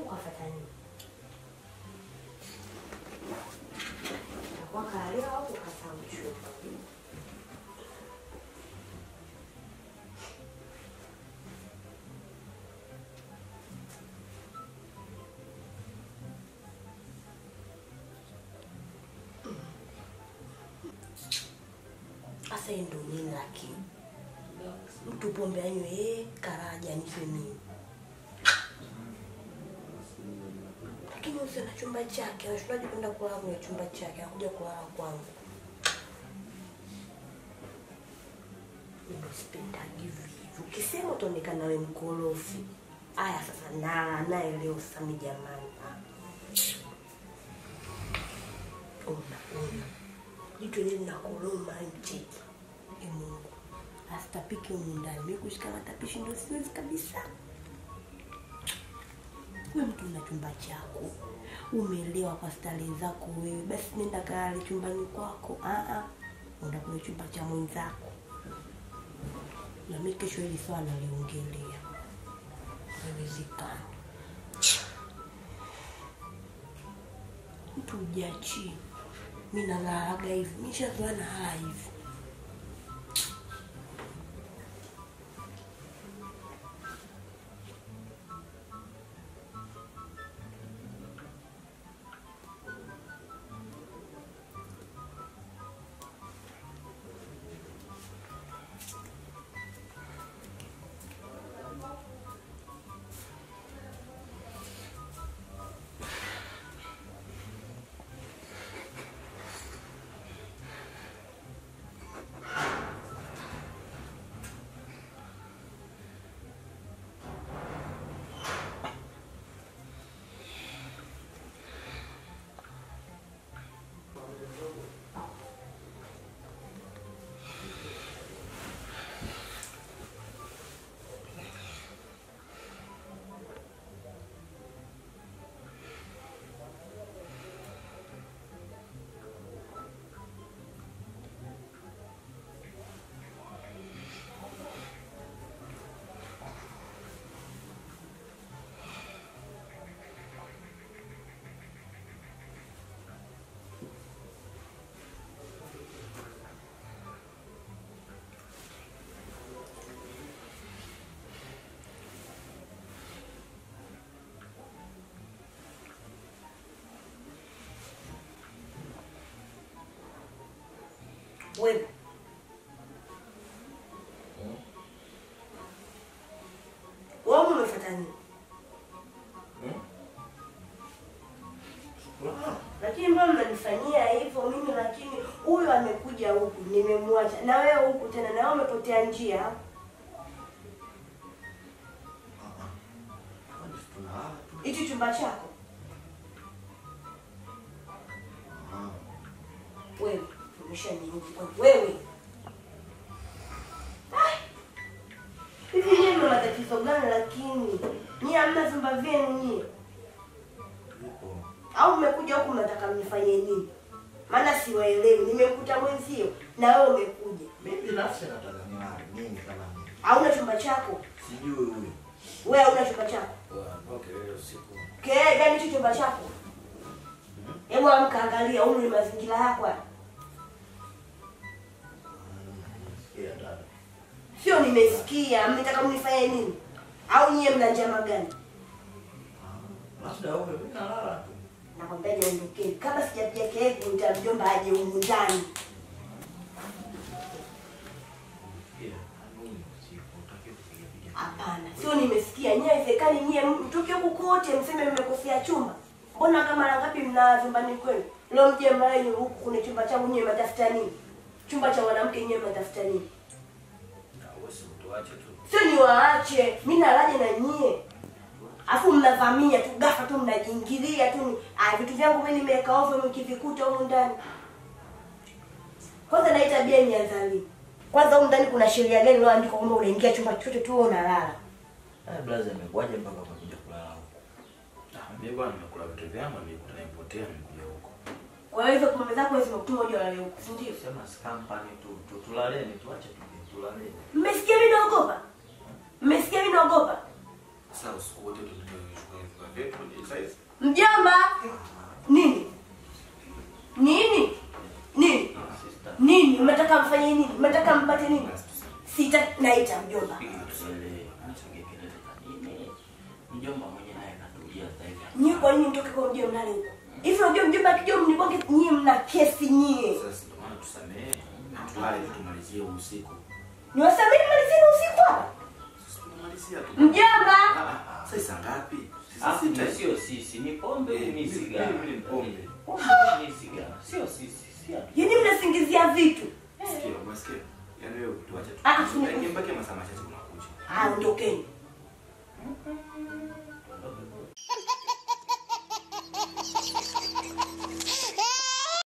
Ukafuata nini? Utakuwa kaalewa au ukasahau chumba? Sasa hii ndo nini lakini? Mtu pombe anywe eh, karaja nife mimi. Lakini usiwe na chumba chake, anashindaje kwenda kulala kwenye chumba chake, anakuja kulala kwangu. Mimi sipendagi vivi. Ukisema utaonekana wewe mkorofi. Aya sasa na naye leo sami jamani. Ah. Una una. Jitu lile linakoroma mtiki. E Mungu. Asitapike humu ndani. Mimi kushika matapishi ndio siwezi kabisa. Wewe mtu una chumba chako, umeelewa kwa starehe zako wewe, basi nenda kalale chumbani kwako. Ah ah, enda kwenye chumba cha mwenzako. Na mimi kesho hili swala naliongelea, haiwezekani. Mtu ujiachie. Mimi nalalaga hivi, mimi nishazoea nalala hivi. Wewe wewe umefuata nini? Lakini mbona mnanifanyia hivyo mimi? Lakini huyu amekuja huku, nimemwacha na wewe huku tena, na wewe umepotea njia. Hichi chumba chako wewe, umeshaniudhi kwangu wewe. Ah! Hivi nyie mna matatizo gani? Lakini nyie hamna vyumba vyenu nyie, au mmekuja huku mnataka mnifanye nini? Maana siwaelewi. Nimekuta mwenzio na wewe umekuja, Mimi binafsi nataka nilale mimi kama mimi. hauna chumba chako Sijui huyu. wewe, hauna chumba chako Kwa kelele usiku. Kelele gani hicho chumba chako? Hebu amka angalia humu ni mazingira yako haya. Sikia dada. Sio nimesikia, mnataka mnifanye nini? Au nyie mna njama gani? Labda wewe mimi nalala tu. Nakwambia niondokeni. Kama sijapiga kelele kumta mjomba aje humu ndani. Sikia. Mimi usiku utaki kupiga piga. Hapana, sio nimesikia. Nyie haiwezekani nyie mtoke huku kote mseme mmekosea chumba. Mbona kama mara ngapi mna vyumbani kwenu? Leo mje mrai huku kuna chumba changu nyie mnatafuta nini? Chumba cha mwanamke nyie mnatafuta nini? Na wewe si utuache tu. Sio niwaache, mimi nalaje na nyie. Afu mnavamia tu gafa tu mnajiingilia tu. Ah, vitu vyangu mimi nimeweka ovyo mkivikuta humu ndani. Kwanza na hii tabia imeanza lini? Kwanza humu ndani kuna sheria gani iliyoandikwa kwamba unaingia chumba chochote tu wewe unalala? Ah, blaza imekuwaje mpaka ukakuja kulala huko? Ah, mimi bwana nimekula vitu vyangu nilikuta nimepotea nimekuja huko. Kwa hiyo hizo pombe zako zimekutuma uje ulale huku, si ndio? Sema si company tu, tu tulaleni tuache tu tulaleni. Mmesikia mimi naogopa? Mmesikia mimi naogopa? Sasa usiku wote ndio tumechukua vifaa vyetu mjomba nini nini nini Sister, nini mnataka mfanye nini mnataka mpate nini basi tusamehe. sita naita mjomba Tusielewe. Anachangia kelele za nini? Mjomba mwenye naye katulia sasa hivi. nyie kwa nini mtoke kwa mjomba mlale huko hivi unajua mjomba akija mniboge nyie mna kesi nyie Sasa ndio maana tusamehe. Tulale tu tumalizie huu usiku. niwasamini malizini usiku hapa Sasa tunamalizia tu. mjomba Ah, ah, Sasa saa ngapi? Sasa Alafu sita. ni sio sisi, ni pombe Eh, ni mimi- sigara. mimi ni pombe. Pombe ni sigara. Sio sisi, si ati. yani mnasingizia vitu Sikia, umesikia? Yaani wewe tuache tu. Ah, ah, Ingembaki masaa machache unakuja. ah ondokeni